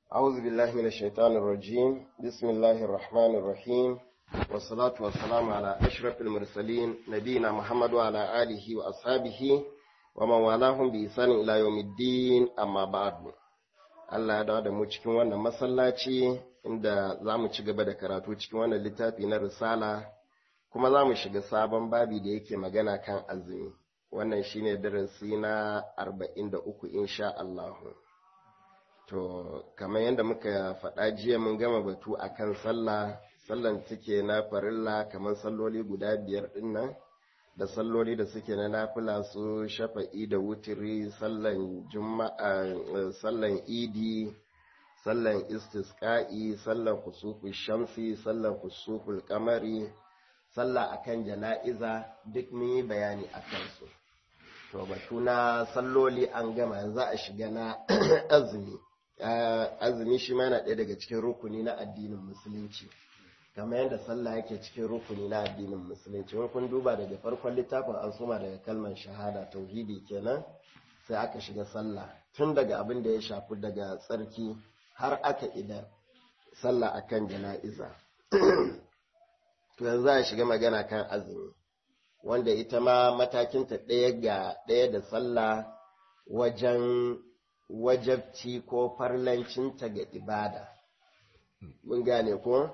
أعوذ بالله من الشيطان الرجيم بسم الله الرحمن الرحيم والصلاة والسلام على أشرف المرسلين نبينا محمد وعلى آله وأصحابه ومن والاهم بإحسان إلى يوم الدين أما بعد Allah ya dawo da mu cikin wannan masallaci inda za mu ci gaba da karatu cikin wannan littafi na risala kuma za mu shiga sabon babi da yake magana kan azumi wannan shine darasi na arba'in da uku insha Allahu. To, kamar yadda muka faɗa jiya mun gama batu a kan sallah, sallan take na farilla kamar salloli guda biyar ɗin nan, da salloli da suke na nafila su shafa'i da wutiri, sallan juma'a, sallan idi, sallan istisqa'i, sallan kusuful shamsi, sallan kusuful kamari, sallah akan jana'iza duk mun yi bayani a kansu. To, batu na salloli an gama yanzu a shiga na azumi. azumi shi ma yana ɗaya daga cikin rukuni na addinin musulunci kamar yadda sallah yake cikin rukuni na addinin musulunci wani kun duba daga farkon littafin an suma daga kalmar shahada tauhidi kenan sai aka shiga sallah tun daga abin da ya shafi daga tsarki har aka idan sallah akan jana'iza to yanzu a shiga magana kan azumi wanda ita ma matakinta ɗaya ga ɗaya da sallah wajen wajabci ko farlancinta ga ibada. Mun gane ko?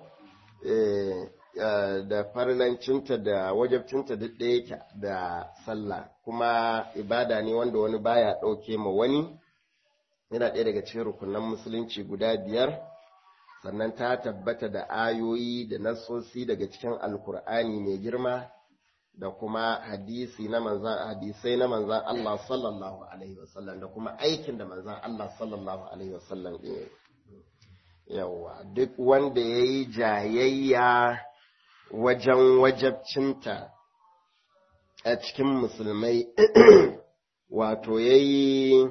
da farlancinta da wajabcinta duk ɗaya yake da sallah kuma ibada ne wanda wani baya ɗauke ma wani yana ɗaya daga cikin rukunan musulunci guda biyar sannan ta tabbata da ayoyi da nassosi daga cikin alkur'ani mai girma da kuma hadisi na manzan hadisai na manzan Allah sallallahu alaihi wasallam da kuma aikin da manzan Allah sallallahu alaihi wasallam ɗin yawa duk wanda ya yi jayayya wajen wajabcinta a cikin musulmai wato ya yi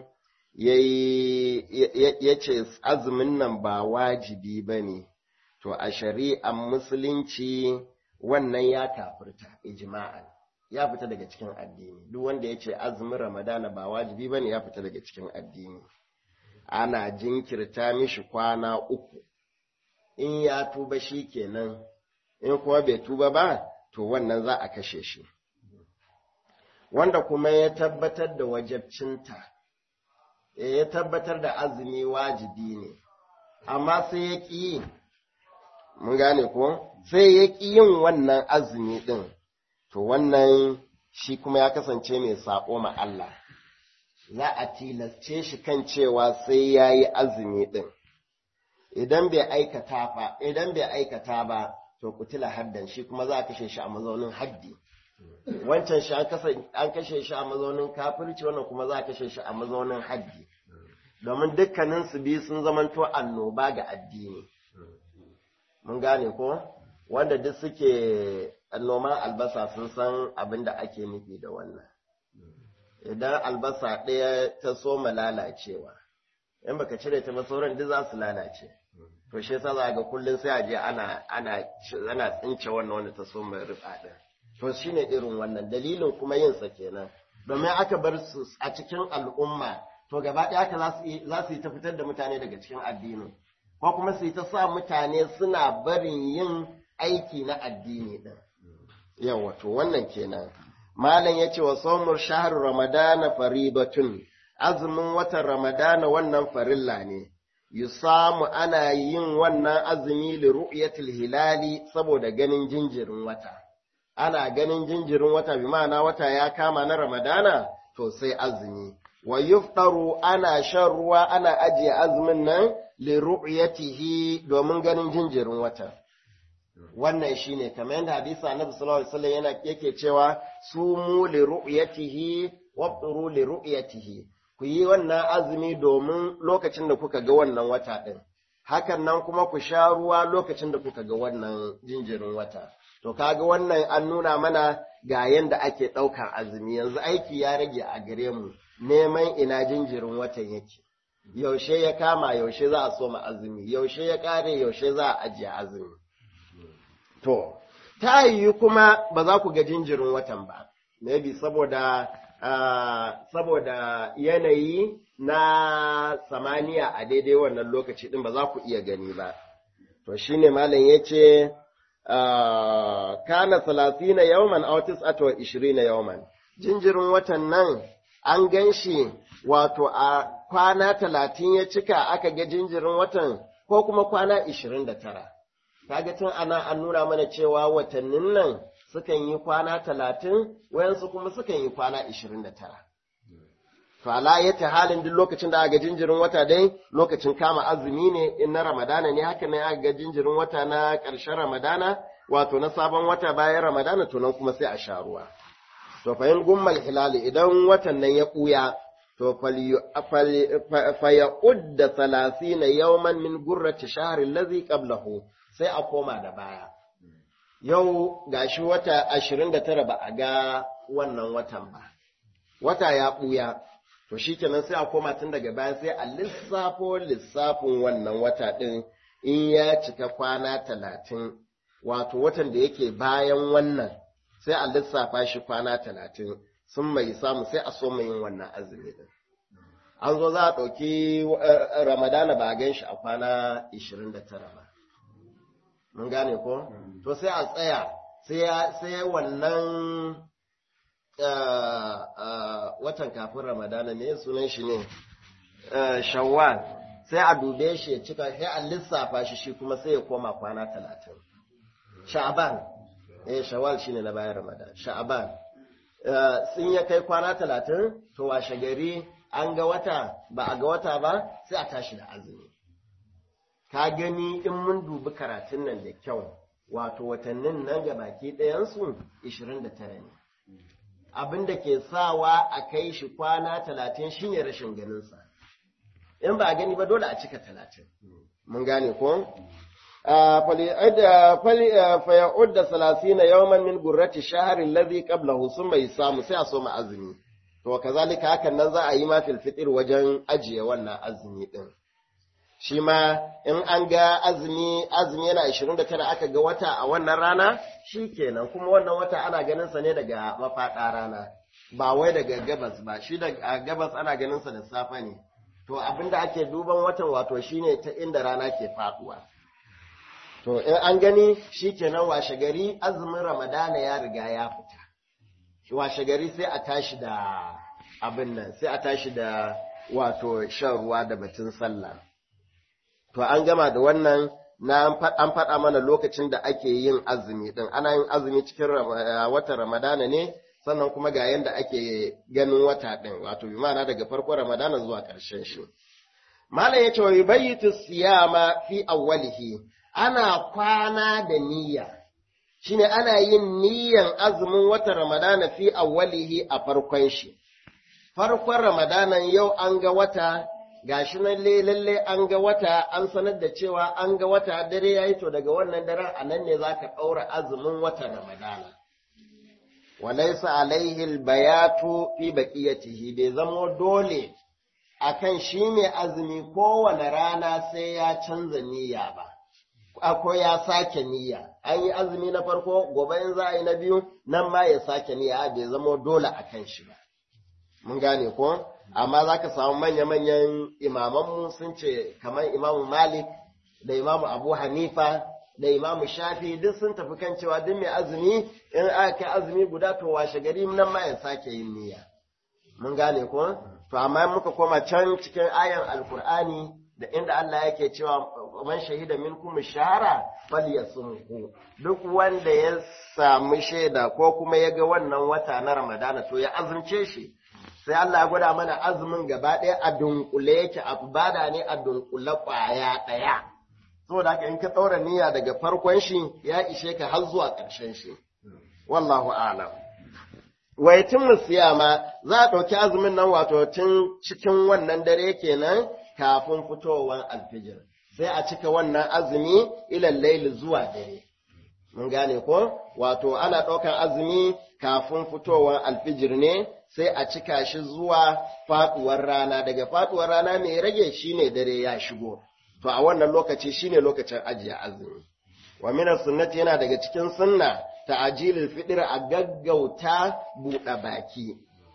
ya ce azumin nan ba wajibi ba ne to a shari'an musulunci wannan ya kafirta ijma'an ya fita daga cikin addini duk wanda ya ce azumin ramadana ba wajibi bane ya fita daga cikin addini ana jinkirta mishi kwana uku in ya tuba shi kenan in kuma bai tuba ba to wannan za a kashe shi wanda kuma ya tabbatar da wajabcinta ya tabbatar da azumi wajibi ne amma sai ya ƙi mun gane ko sai ya ƙi yin wannan azumi ɗin, to wannan shi kuma ya kasance mai saƙo ma Allah, za a tilasce shi kan cewa sai ya yi azumi ɗin. Idan bai aikata ba, idan bai aikata ba, to kutila haddan shi kuma za a kashe shi a mazaunin haddi. Wancan shi an kashe shi a mazaunin kafirci, wannan kuma za a kashe shi a mazaunin haddi. Domin dukkaninsu biyu sun zamanto annoba ga addini. mun gane ko wanda duk suke noman albasa sun san abin da ake nufi da wannan idan albasa ɗaya ta soma lalacewa in baka cire ta ba sauran duk za su lalace to shi yasa za ga kullum sai a je ana ana ana tsince wannan wanda ta soma rufa din to shine irin wannan dalilin kuma yin sa kenan domin aka bar su a cikin al'umma to gaba ɗaya haka za su yi ta fitar da mutane daga cikin addinin ko kuma su yi ta sa mutane suna barin yin aiki na addini ɗin. Yawa, to wannan kenan. Malam ya ce wa saumur shahar Ramadana faribatun, azumin watan Ramadana wannan farilla ne, yi samu ana yin wannan azumi li ru'yatil hilali saboda ganin jinjirin wata. Ana ganin jinjirin wata bi ma'ana wata ya kama na Ramadana, to sai azumi. Wa yuftaru ana shan ruwa ana ajiye azumin nan liru'yatihi domin ganin jinjirin wata wannan shine kamar yadda hadisi annabi sallallahu alaihi wasallam yana yake cewa sumu liru'yatihi wabturu liru'yatihi ku yi wannan azumi domin lokacin da kuka ga wannan wata din hakan nan kuma ku sha ruwa lokacin da kuka ga wannan jinjirin wata to kaga wannan an nuna mana ga yanda ake ɗaukar azumi yanzu aiki ya rage a gare mu neman ina jinjirin watan yake yaushe ya kama yaushe za a soma azumi yaushe ya kare yaushe za a ajiye azumi to ta yiwu kuma ba za ku ga jinjirin watan ba maybe saboda saboda yanayi na samaniya a daidai wannan lokaci din ba za ku iya gani ba to shine malam yace kana 30 yawman aw 29 yawman jinjirin watan nan an ganshi wato a kwana 30 ya cika aka ga jinjirin watan ko kuma kwana 29 kaga tun ana an nuna mana cewa watannin nan sukan yi kwana 30 wayansu kuma sukan yi kwana 29 to ala yata halin duk lokacin da aka jinjirin wata dai lokacin kama azumi ne in na ramadana ne haka ne aka ga jinjirin wata na ƙarshen ramadana wato na sabon wata bayan ramadana to nan kuma sai a sha ruwa to fa in gummal hilali idan watan nan ya ɓuya to fa ya udda salasina yawman min gurrati shahri allazi qablahu sai a koma da baya yau gashi wata 29 ba a ga wannan watan ba wata ya ɓuya to shi kenan sai a koma tun daga baya sai a lissafo lissafin wannan wata ɗin in ya cika kwana talatin wato watan da yake bayan wannan sai a lissafa shi kwana talatin sun mai samu sai a so yin wannan azumi ɗin an zo za a ɗauki ramadana ba a gan shi a kwana 29 ba mun gane ko to sai a tsaya sai wannan watan kafin ramadana ne sunan shi ne shawwal sai a dube shi ya cika sai a lissafa shi shi kuma sai ya koma kwana talatin sha'aban eh shawwal shine na bayan ramadan sha'aban sun ya kai kwana talatin to washe gari an ga wata ba a ga wata ba sai a tashi da azumi ka gani in mun dubi karatun nan da kyau wato watannin nan ga baki ɗayansu 29 ne abin da ke sawa a kai shi kwana talatin shine rashin ganinsa in ba a gani ba dole a cika talatin mun gane ko faya'ud da salasina yawman min gurrati shaharin lazi qablahu sun mai samu sai a so azumi to kazalika hakan nan za a yi ma fil fitr wajen ajiye wannan azumi din shi ma in an ga azumi azumi yana 29 aka ga wata a wannan rana shi kenan kuma wannan wata ana ganin sa ne daga mafaɗa rana ba wai daga gabas ba shi daga gabas ana ganin sa da safe ne to abinda ake duban watan wato shine ta inda rana ke faduwa to in an gani shi kenan washe gari azumin ramadana ya riga ya fita washe gari sai a tashi da abin nan sai a tashi da wato shan ruwa da batun sallah to an gama da wannan na an faɗa mana lokacin da ake yin azumi din ana yin azumi cikin watan ramadana ne sannan kuma ga yanda ake ganin wata din wato bi ma'ana daga farkon ramadana zuwa ƙarshen shi malam yace wa yubayyitu siyama fi awwalihi ana kwana da niyya shine ana yin niyyan azumin watan ramadana fi awwalihi a farkon shi farkon ramadanan yau an ga wata gashi nan lalle an ga wata an sanar da cewa an ga wata dare yayi to daga wannan daren a nan ne zaka ɗaura azumin watan ramadana walaysa alaihi albayatu fi baqiyatihi bai zamo dole akan shi mai azumi kowane rana sai ya canza niyya ba ko ya sake niyya an yi azumi na farko gobe in za a yi na biyu nan ma ya sake niyya bai zamo dole akan shi ba mun gane ko amma za ka samu manya-manyan imamanmu sun ce kamar imamu malik da imamu abu hanifa da imamu shafi duk sun tafi kan cewa duk mai azumi in aka kai azumi guda to washe gari nan ma ya sake yin niyya mun gane ko to amma muka koma can cikin ayan alkur'ani da inda Allah yake cewa man shahida minkum shahara falyasumhu duk wanda ya samu shaida ko kuma ya ga wannan wata na ramadana to ya azumce shi sai Allah ya gwada mana azumin gaba ɗaya a dunkule yake a bada ne a dunkule ƙwaya ɗaya. Saboda haka in ka ɗaura niyya daga farkon shi ya ishe ka har zuwa ƙarshen shi. Wallahu a'lam. Waitin siyama za a ɗauki azumin nan wato tun cikin wannan dare kenan kafin fitowar alfijir. Sai a cika wannan azumi ilal laili zuwa dare. Mun gane ko? Wato ana ɗaukar azumi kafin fitowar alfijir ne sai a cika shi zuwa faduwar rana daga faduwar rana mai rage shine dare ya shigo to a wannan lokaci shine lokacin ajiye azumi wa min sunnati yana daga cikin sunna ta'jilul fitr a gaggauta buɗe baki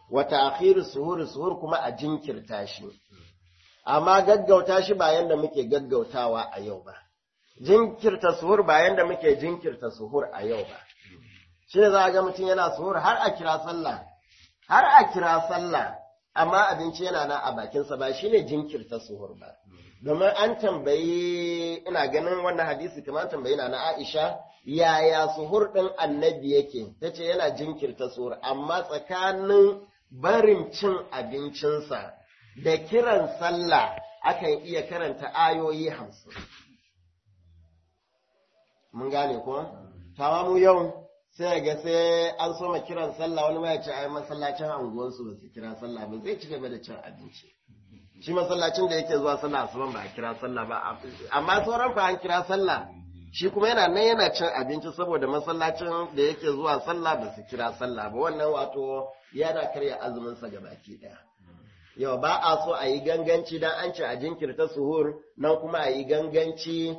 wa ta'khir suhur suhur kuma a jinkirta shi amma gaggauta shi ba yanda muke gaggautawa a yau ba jinkirta suhur ba yanda muke jinkirta suhur a yau ba shi ne za a ga mutum yana suhur har a kira sallah har a kira sallah amma abinci yana nan a bakinsa ba shi ne jinkirta suhur ba domin an tambayi ina ganin wannan hadisi kamar an tambayi na na Aisha yaya suhur ɗin annabi yake ta ce yana jinkirta suhur amma tsakanin barin cin abincinsa da kiran sallah akan iya karanta ayoyi hamsin mun gane ko tawa mu yau sai ga sai an soma kiran sallah wani ma ya ce ai masallacin anguwansu ba su kira sallah ba zai ci gaba da cin abinci shi masallacin da yake zuwa sallah asuban ba a kira sallah ba amma sauran fa an kira sallah shi kuma yana nan yana cin abinci saboda masallacin da yake zuwa sallah ba su kira sallah ba wannan wato yana karya azumin sa baki daya yau ba a so a yi ganganci dan an ce a jinkirta suhur nan kuma a yi ganganci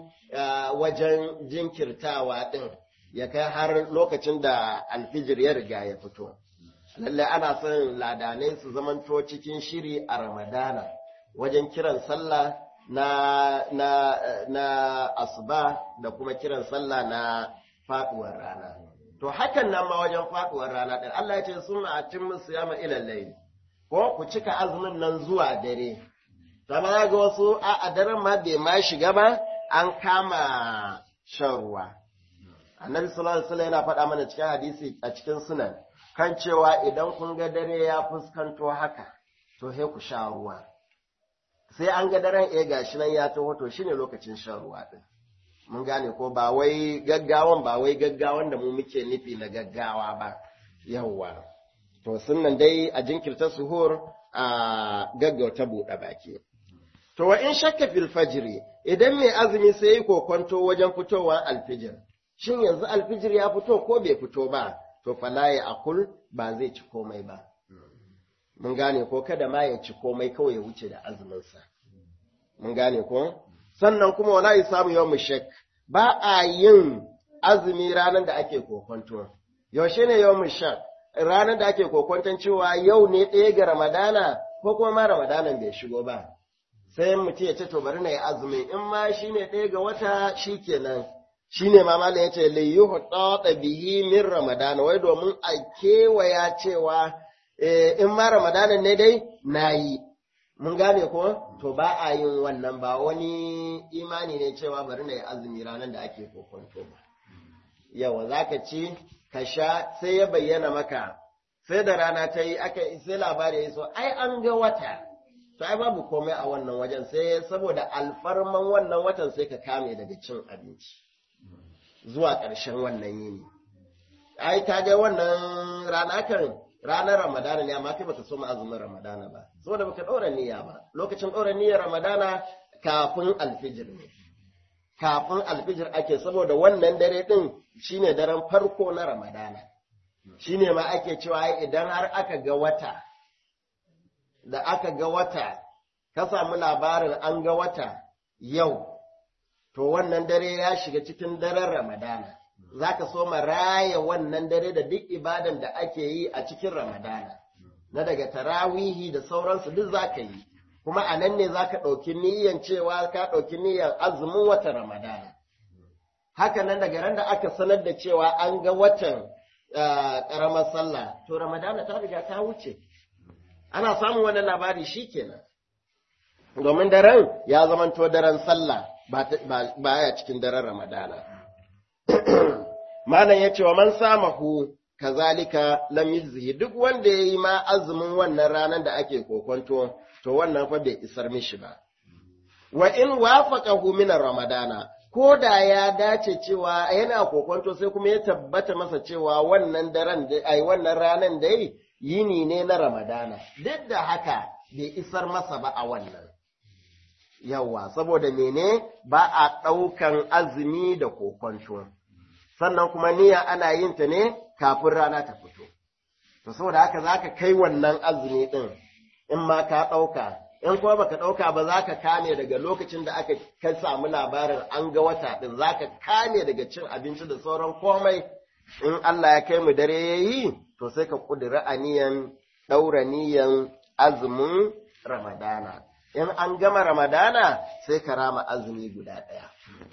wajen jinkirtawa din ya kai har lokacin da alfijir ya riga ya fito lallai ana son ladanai su zamanto cikin shiri a ramadana wajen kiran sallah na, na, na asuba da kuma kiran sallah na faduwar rana. To hakan nan ma wajen faduwar rana ɗin Allah ya ce suna a cin musu yama ilallai ko ku cika azumin nan zuwa dare. Sama ga wasu a, a daren ma bai ma shiga ba an kama shan ruwa. Annabi sallallahu alaihi wasallam yana faɗa mana cikin hadisi a cikin sunan kan cewa idan kun ga dare ya fuskanto haka to sai ku sha ruwa. sai an ga daren eh gashi nan ya taho to shine lokacin shan ruwa din mun gane ko ba wai gaggawan ba wai gaggawan da mu muke nufi na gaggawa ba yawwa to sunnan dai a jinkirta suhur a gaggauta buɗe baki to wa in shakka fil fajri idan mai azumi sai yi kokonto wajen fitowar alfijir shin yanzu alfijir ya fito ko bai fito ba to fala ya akul ba zai ci komai ba mun gane ko kada ma ya ci komai kawai ya wuce da azuminsa mun gane ko sannan kuma wala ya samu yawan shak ba a yin azumi ranar da ake kokonto yaushe ne yawan shak ranar da ake kokonton cewa yau ne ɗaya ga ramadana ko kuma ma ramadanan bai shigo ba sai mutum ya ce to bari na yi azumi in ma shine ɗaya ga wata shikenan shine ma malam ya ce liyuhu bihi min ramadana wai domin a kewaya cewa in ma Ramadanan ne dai na yi, mun gane ko? To ba a yin wannan ba wani imani ne cewa bari na yi azumi ranar da ake kokonto ba. Yawa za ka ci, ka sha sai ya bayyana maka, sai da rana ta yi aka sai labari ya so, ai an ga wata. To ai babu komai a wannan wajen sai saboda alfarman wannan watan sai ka kame daga cin abinci zuwa ƙarshen wannan yini. Ai ka ga wannan rana kan ranar Ramadana ne amma kai baka so azumin Ramadana ba saboda baka ɗora niyya ba lokacin ɗora niyyar Ramadana kafin alfijir ne kafin alfijir ake saboda wannan dare din shine daren farko na Ramadana shine ma ake cewa idan har aka ga wata da aka ga wata ka samu labarin an ga wata yau to wannan dare ya shiga cikin daren Ramadana za ka so raya wannan dare da duk ibadan da ake yi a cikin Ramadana, na daga tarawihi da sauransu duk za ka yi, kuma a nan ne za ka ɗauki niyyan cewa ka ɗauki niyyan azumin watan Ramadana. Haka nan daga ran da aka sanar da cewa an ga watan ƙaramar sallah, to Ramadana ta riga ta wuce. Ana samun wani labari shi kenan. Domin daren ya zamanto daren sallah ba ya cikin daren Ramadana. Malam ya ce wa man samahu kazalika lam yuzhi duk wanda ya yi ma azumin wannan ranar da ake kokonto to wannan fa bai isar mishi ba. Wa in wafaqahu min ramadana ko da ya dace cewa yana kokonto sai kuma ya tabbata masa cewa wannan daren da ai wannan ranar da yini ne na ramadana duk da haka bai isar masa ba a wannan. Yawwa, saboda mene ba a ɗaukan azumi da kokonto. sannan kuma niyya ana yin ta ne kafin rana ta fito. To saboda haka za ka kai wannan azumi ɗin in ma ka ɗauka, in kuma baka ɗauka ba za ka kame daga lokacin da aka ka samu labarin an ga wata ɗin za ka kame daga cin abinci da sauran komai in Allah ya kai mu dare ya yi to sai ka ƙudiri aniyan ɗaura niyan azumin Ramadana. In an gama Ramadana sai ka rama azumi guda ɗaya.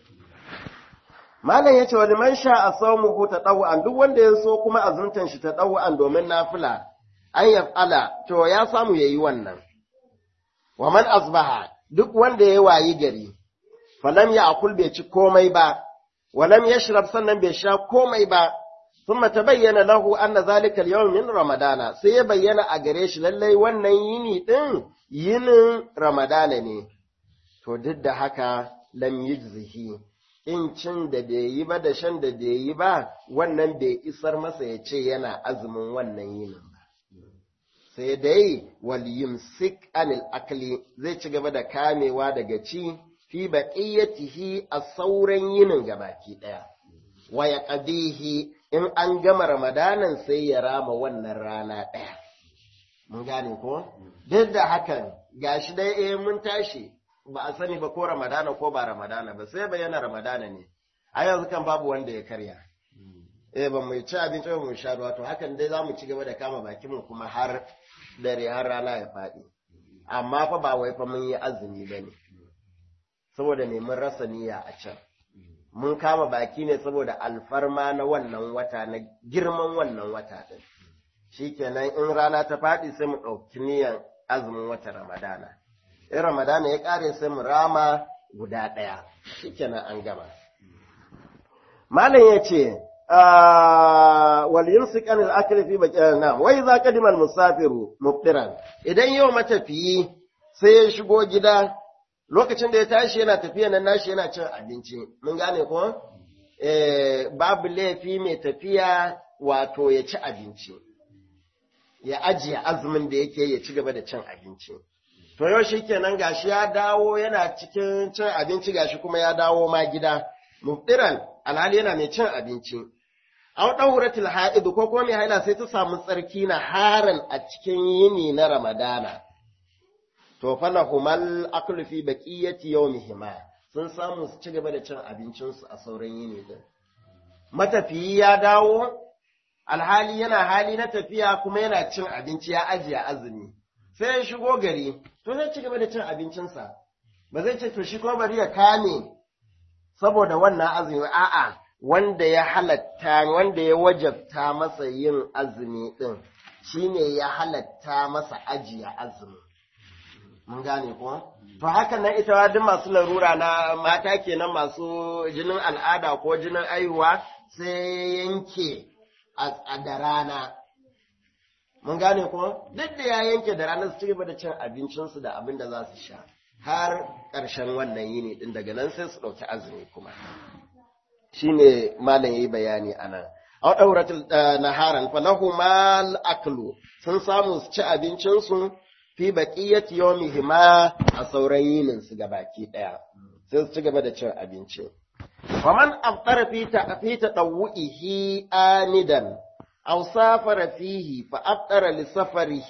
Malam ya ce wani man sha a saumuhu ta ɗau'an duk wanda ya so kuma azumtan shi ta ɗau'an domin nafila an yaf'ala to ya samu ya yi wannan. Wa man asbaha duk wanda ya wayi gari, falam ya akul bai ci komai ba, walam ya shirab sannan bai sha komai ba, sun mata bayyana lahu anna zalika yawm min ramadana sai ya bayyana a gare shi lallai wannan yini ɗin yinin ramadana ne. To duk da haka lam yujzihi in cin da bai yi ba da shan da bai yi ba wannan bai isar masa ya ce yana azumin wannan yinin ba. Sai dai wal yumsik anil akli zai ci gaba da kamewa daga ci fi baqiyatihi a sauran yinin gabaki daya. Wa ya in an gama ramadanan sai ya rama wannan rana ɗaya. Mun gane ko? Duk da hakan gashi dai eh mun tashi ba a sani ba ko Ramadana ko ba Ramadana ba sai bayyana Ramadana ne. A yanzu kan babu wanda ya karya. Eh ba mu ci abinci ba mu sha ruwa to hakan dai za mu ci gaba da kama bakin mu kuma har dare har rana ya faɗi. Amma fa ba wai fa mun yi azumi ba ne. Saboda ne mun rasa niyya a can. Mun kama baki ne saboda alfarma na wannan wata na girman wannan wata ɗin. Shikenan in rana ta faɗi sai mu ɗauki niyyar azumin wata Ramadana. in Ramadana ya ƙare sai mu rama guda ɗaya, shi kenan an gama. Malam ya ce, wal yumsik anil akli fi baqiyana na wai za qadima musafiru mubdiran idan yau matafiyi sai ya shigo gida lokacin da ya tashi yana tafiya nan nashi yana cin abinci mun gane ko eh babu laifi mai tafiya wato ya ci abinci ya ajiye azumin da yake ya ci gaba da cin abinci To yau shi kenan gashi ya dawo yana cikin cin abinci gashi kuma ya dawo ma gida, muftiran alhali yana mai cin abinci. Au ɗauratul ha'idu ko kuma mai haila sai ta samu tsarki na haran a cikin yini na Ramadana. To fa humal aklu fi baqiyati yawmihima sun samu su ci gaba da cin abincinsu a sauran yini din. Matafiyi ya dawo alhali yana hali na tafiya kuma yana cin abinci ya ajiye azumi. sai ya shigo gari to zai ci gaba da cin abincinsa ba zai ce to shi kuma bari ya kame saboda wannan azumi a'a wanda ya halatta wanda ya wajabta masa yin azumi din shine ya halatta masa ajiye azumi mun gane ko to haka nan ita duk masu larura na mata kenan masu jinin al'ada ko jinin aihuwa sai yanke a da rana mun gane kuma duk da ya yanke da ranar su cigaba da cin abincinsu da abin da za su sha har ƙarshen wannan yini din daga nan sai su ɗauki azumi kuma shine malam yayi bayani anan aw dauratul naharan falahu mal aklu sun samu su ci abincinsu fi baqiyati yawmihima a sauran yinin su gabaki daya sai su ci gaba da cin abinci faman afṭara fi ta fi tadawwihi anidan أو سافر فيه فأفطر لسفره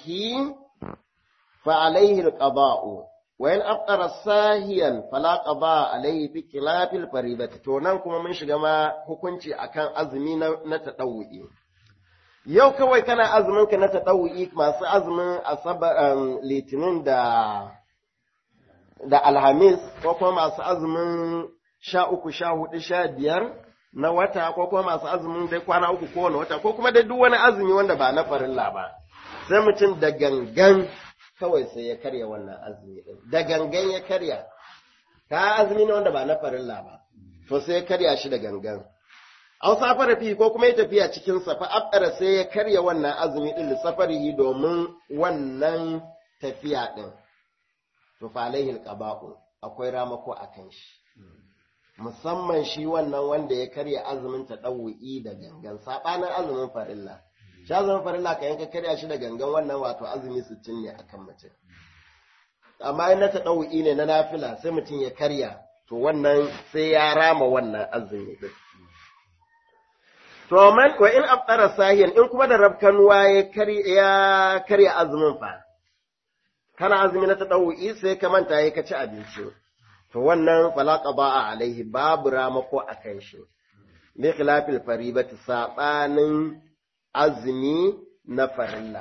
فعليه القضاء وإن أفطر ساهيا فلا قضاء عليه في خلاف الفريضة تونان كما من شجما hukunci akan azumi na tadawwi yau kawai kana azumin ka na tadawwi masu azumin asabar litinin da da alhamis ko kuma masu azumin sha uku sha hudu sha biyar na wata ko kuma masu azumin dai kwana uku kowane wata ko kuma dai duk wani azumi wanda ba na farilla ba sai mutum da gangan kawai sai ya karya wannan azumi din da gangan ya karya ka azumi ne wanda ba na farilla ba to sai ya karya shi da gangan aw safara fi ko kuma ya tafiya cikin sa fa abdara sai ya karya wannan azumi din safarihi domin wannan tafiya din to fa alaihi alqaba'u akwai ramako akan shi musamman shi wannan wanda ya karya azumin ta ɗau'i da gangan saɓanin azumin farilla shi azumin farilla ka yanka karya shi da gangan wannan wato azumi sittin ne akan mutum amma in na ta ɗau'i ne na nafila sai mutum ya karya to wannan sai ya rama wannan azumi din to man wa in afṭara sahiyan in kuma da rabkanuwa ya karya karya azumin fa kana azumi na ta ɗau'i sai ka manta ya ka ci abinci to wannan falaka ba a alaihi babu ramako a kan shi bi khilafil faribati sabanin azumi na farilla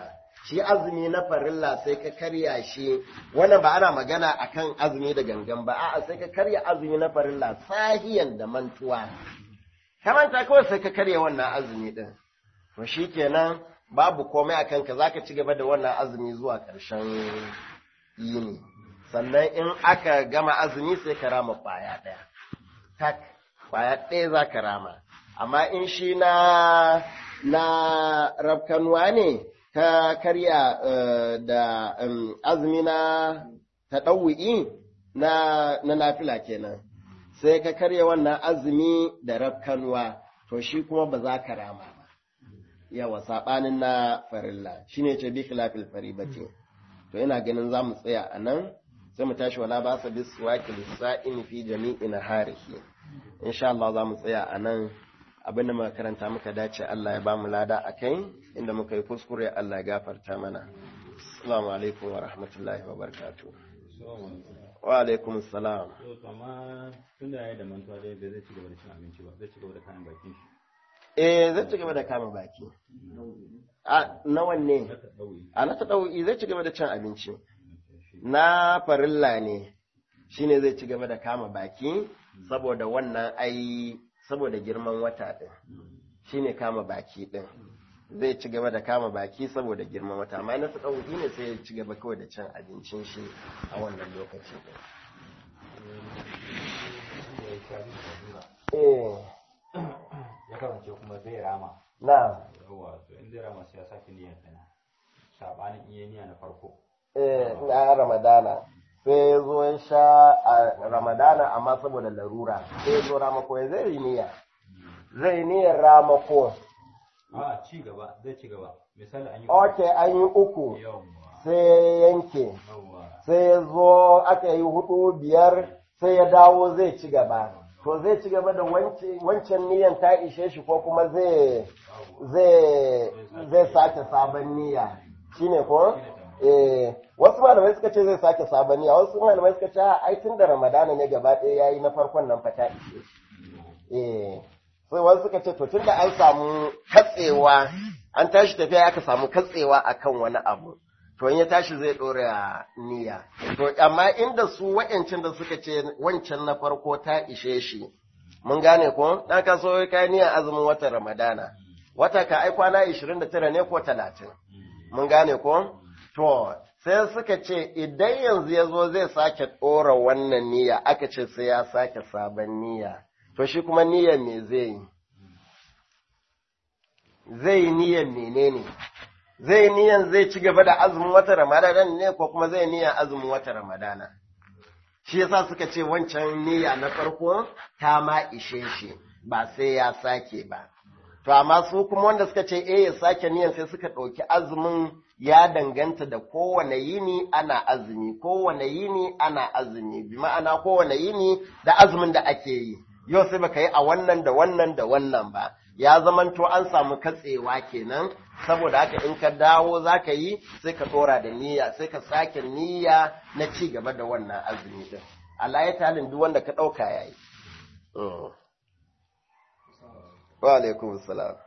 shi azumi na farilla sai ka karya shi wannan ba ana magana akan azumi da gangan ba a'a sai ka karya azumi na farilla sahiyan da mantuwa ka manta kawai sai ka karya wannan azumi din to shikenan babu komai akan ka zaka ci gaba da wannan azumi zuwa ƙarshen yini sannan in aka gama azumi sai ka rama kwaya ɗaya tak kwaya ɗaya za ka rama amma in shi na na rafkanuwa ne ka karya da azumi na taɗawu'i na na nafila kenan sai ka karya wannan azumi da rafkanuwa to shi kuma ba za ka rama ba yawa saɓanin na farilla shine ce bi khilafil faribati to ina ganin za mu tsaya a nan sai mu tashi wala ba sa bis wakil sa'in fi jami'in harihi insha Allah za mu tsaya a nan abinda muka karanta muka dace Allah ya ba mu lada a kai inda muka yi kuskure Allah ya gafarta mana assalamu alaikum wa rahmatullahi wa barakatuh wa alaikum assalam amma tun da ya da mantuwa dai bai zai ci gaba da cin abinci ba zai ci gaba da kayan bakin shi eh zai ci gaba da kama baki a nawan ne haka ɗauyi a na ta zai ci gaba da cin abinci na farilla ne shine zai ci gaba da kama baki saboda wannan ai saboda girman wata din shine kama baki din zai ci gaba da kama baki saboda girman wata amma na ta ne sai ya ci gaba kawai da cin abincin shi a wannan lokaci din eh ya kasance kuma zai rama na yawa to in zai rama sai ya sake niyyar sana sabanin iya niyya na farko eh na ramadana sai ya zo ya sha a ramadana amma saboda larura sai ya zo ramako ya zai yi niyya zai niyyar ramako a ci gaba zai ci gaba misali an yi ok an yi uku yawa sai ya yanke yawa sai ya zo aka yi hudu biyar sai ya dawo zai ci gaba to zai ci gaba da wance- wancan niyan ta ishe shi ko kuma zai zai zai sake sabon niyya shine ko eh wasu malamai suka ce zai sake sabon niyya wasu malamai suka ce a ai tun da ramadana ne gaba ɗaya yayi na farkon nan fa ta ishe shi eh sai wasu suka ce to tunda an samu katsewa an tashi tafiya aka samu katsewa akan wani abu to in ya tashi zai ɗora niyya to amma inda su wa'ancin da suka ce wancan na farko ta ishe shi mun gane ko dan ka so kai niyyar azumin watan ramadana wata ka ai kwana 29 ne ko 30 mun gane ko to sai suka ce idan yanzu ya zo zai sake ɗora wannan niyya aka ce sai ya sake sabon niyya to shi kuma niyyar me zai yi zai yi niyyar menene zai yi niyyar zai ci gaba da azumin wata ramadana ne ko kuma zai niyyar azumin wata ramadana shi yasa suka ce wancan niyya na farko ta ma ishe shi ba sai ya sake ba to amma su kuma wanda suka ce eh ya sake niyyar sai suka ɗauki azumin ya danganta da kowane yini ana azumi kowane yini ana azumi bi ma'ana kowane yini da azumin da ake yi yau sai baka yi a wannan da wannan da wannan ba ya zamanto an samu katsewa kenan saboda haka in ka dawo za ka yi sai ka ɗora da niyya sai ka sake niyya na ci gaba da wannan azumi din Allah ya talin duk wanda ka ɗauka ya yi. Wa alaikum salam.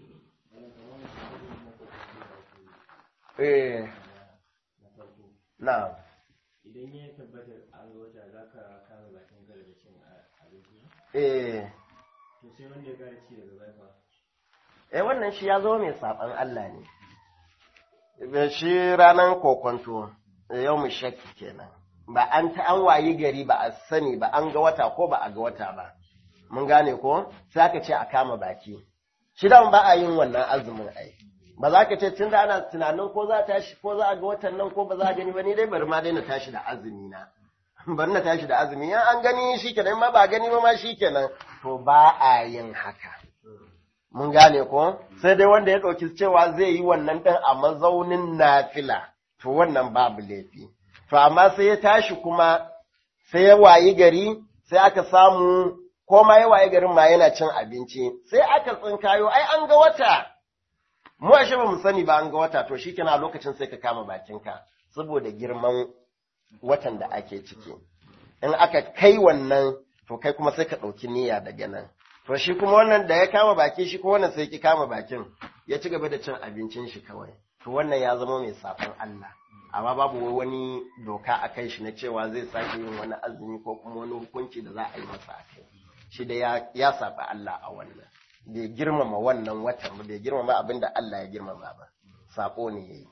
Eh, na. idan ya tabbatar an ga wata za ka kama bakin ka daga cin abinci Eh, to sai wanda ya kara ci daga baya fa eh wannan shi ya zo mai saɓan Allah ne. Shi ranar kokonto, yau mu shakki kenan. Ba an ta an wayi gari ba a sani ba an ga wata ko ba a ga wata ba. Mun gane ko? Sai aka ce a kama baki. Shi da ba a yin wannan azumin ai. Ba za ka ce tun da ana tunanin ko za a tashi ko za a ga watan nan ko ba za a gani ba ni dai bari ma dai na tashi da azumi na. Bari na tashi da azumi ya an gani shi kenan ma ba gani ba ma shi kenan. To ba a yin haka. mun gane ko sai dai wanda ya ɗauki cewa zai yi wannan ɗin a mazaunin nafila to wannan babu laifi to amma sai ya tashi kuma sai ya wayi gari sai aka samu ko ma ya wayi garin ma yana cin abinci sai aka tsinkayo ai an ga wata mu ashe ba mu sani ba an ga wata to shikenan a lokacin sai ka kama bakinka saboda girman watan da ake ciki in aka kai wannan to kai kuma sai ka ɗauki niyya daga nan To shi kuma wannan da ya kama baki shi kuma wannan sai ki kama bakin ya ci gaba da cin abincin shi kawai. to wannan ya zama mai safan Allah amma babu wani doka a kai shi na cewa zai sake yin wani azumi ko kuma wani hukunci da za a yi masa a kai shi da ya saɓi Allah a wannan bai girmama wannan watan ba bai girmama abin da Allah ya girmama ba sako ne yayi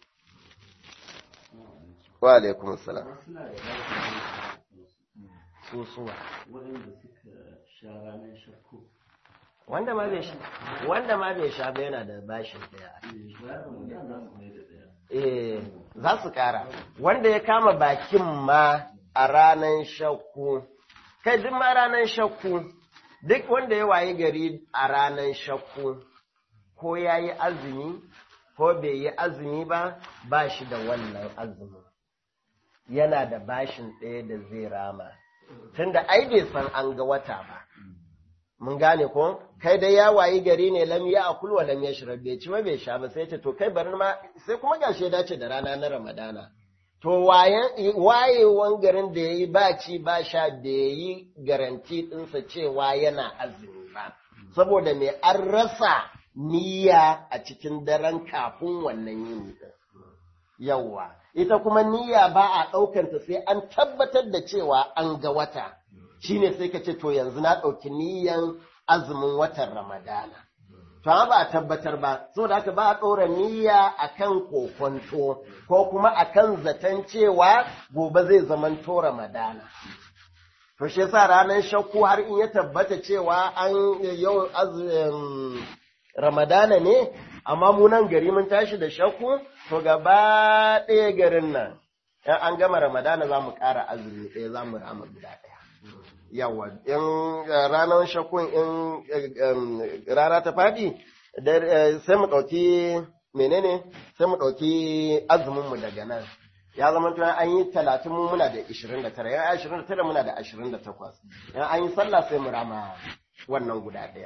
wa alaikum salam suna da lafiya susuwa waɗanda suka sha ranar shakku wanda ma bai sha wanda ma bai sha ba yana da bashin daya bayan ramadan za su mai da ɗaya eh za su kara wanda ya kama bakin ma a ranar shakku kai duk ma ranar shakku duk wanda ya wayi gari a ranar shakku ko ya yi azumi ko bai yi azumi ba ba shi da wannan azumin yana da bashin ɗaya da zai rama tunda ai bai san an ga wata ba mun gane ko kai dai ya wayi gari ne lam ya akul wa lam yashrab bai ci ba bai sha ba sai ta to kai bari ma sai kuma gashi ya dace da rana na ramadana to wayan wayewan garin da yayi ba ci ba sha da yayi garanti ɗinsa cewa yana azumi ba saboda me an rasa niyya a cikin daren kafin wannan yini din yawwa ita kuma niyya ba a ɗaukanta sai an tabbatar da cewa an ga wata shine sai ka ce to yanzu na ɗauki niyyan azumin watan ramadana to amma ba a tabbatar ba saboda haka ba a ɗora niyya akan kokonto ko kuma akan zaton cewa gobe zai zamanto ramadana to shi yasa ranar shakku har in ya tabbata cewa an yau azumin ramadana ne amma mu nan gari mun tashi da shakku to gaba ɗaya garin nan in an gama ramadana za mu ƙara azumi ɗaya za mu rama guda ɗaya yawa in ranar shakkun in rana ta faɗi sai mu ɗauki menene sai mu ɗauki azuminmu daga nan ya zama tun an yi talatin mu muna da ishirin da tara yan ashirin da tara muna da ashirin da takwas yan an yi sallah sai mu rama wannan guda ɗaya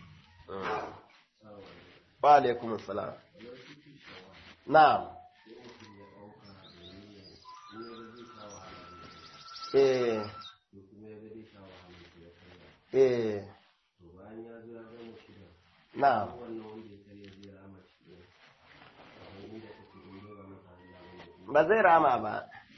wa alaikum salam na'am eh eh na'am ba zai rama ba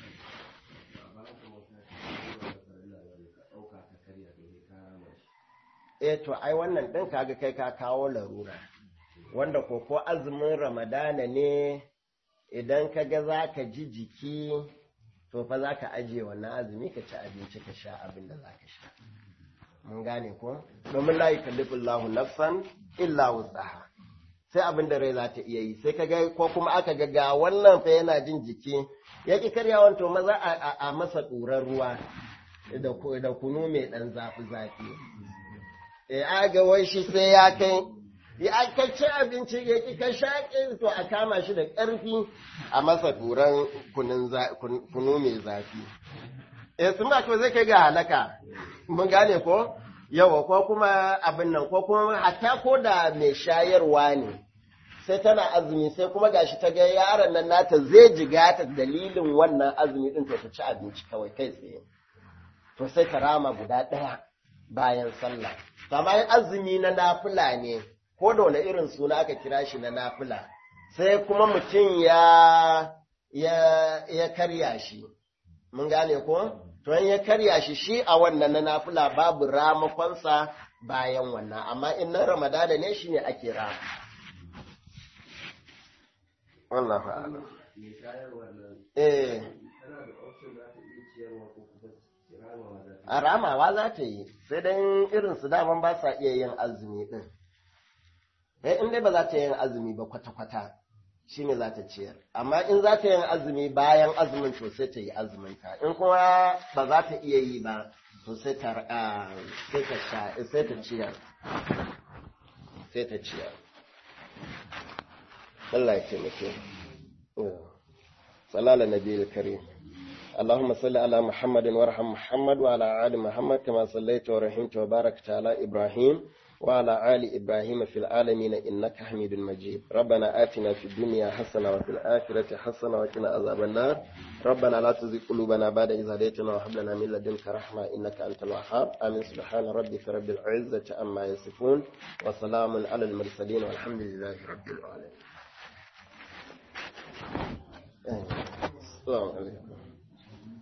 eh to ai wannan ɗin kaga kai ka kawo larura wanda ko ko azumin ramadana ne idan ka ga za ka ji jiki to fa za ka ajiye wannan azumi ka ci abinci ka sha abin da za ka sha mun gane ko domin la yukallifu Allahu nafsan illa wusaha sai abin da rai za ta iya yi sai ka ga ko kuma aka ga ga wannan fa yana jin jiki ya ki karyawan to maza a masa ɗurar ruwa da kunu mai ɗan zafi zafi eh aga wai shi sai ya kai ya ka ci abinci ya ki ka shaƙe to a kama shi da ƙarfi a masa turan kunu mai zafi. Eh sun ba zai kai ga halaka, mun gane ko? Yawa ko kuma abin nan ko kuma hatta ko da mai shayarwa ne. Sai tana azumi sai kuma gashi ta ga yaron nan nata zai jiga ta dalilin wannan azumi din to ta ci abinci kawai kai tsaye. To sai ta rama guda ɗaya bayan sallah. Kamar azumi na nafila ne, ko da wani irin suna aka kira shi na nafila sai kuma mutum ya ya ya karya shi mun gane ko to in ya karya shi shi a wannan na nafila babu ramakonsa bayan wannan amma in na ramadana ne shine ake rama wallahu a'lam eh a ramawa za ta yi sai dan irin su daman ba sa iya yin azumi din eh in dai ba za ta yin azumi ba kwata-kwata shi ne za ta ciyar amma in za ta yin azumi bayan azumin to sai ta yi azuminta in kuma ba za ta iya yi ba to sai ta sai ta sha sai ta ciyar sai ta ciyar Allah ya taimake sallallahu nabiyil karim اللهم صل على محمد وارحم محمد وعلى آل محمد كما صليت ورحمت وباركت على إبراهيم وعلى آل إبراهيم في العالمين إنك حميد مجيد ربنا آتنا في الدنيا حسنة وفي الآخرة حسنة وقنا عذاب النار ربنا لا تزغ قلوبنا بعد إذ هديتنا وهب لنا من لدنك رحمة إنك أنت الوهاب آمين سبحان ربك رب العزة عما يصفون وسلام على المرسلين والحمد لله رب العالمين Assalamu alaikum.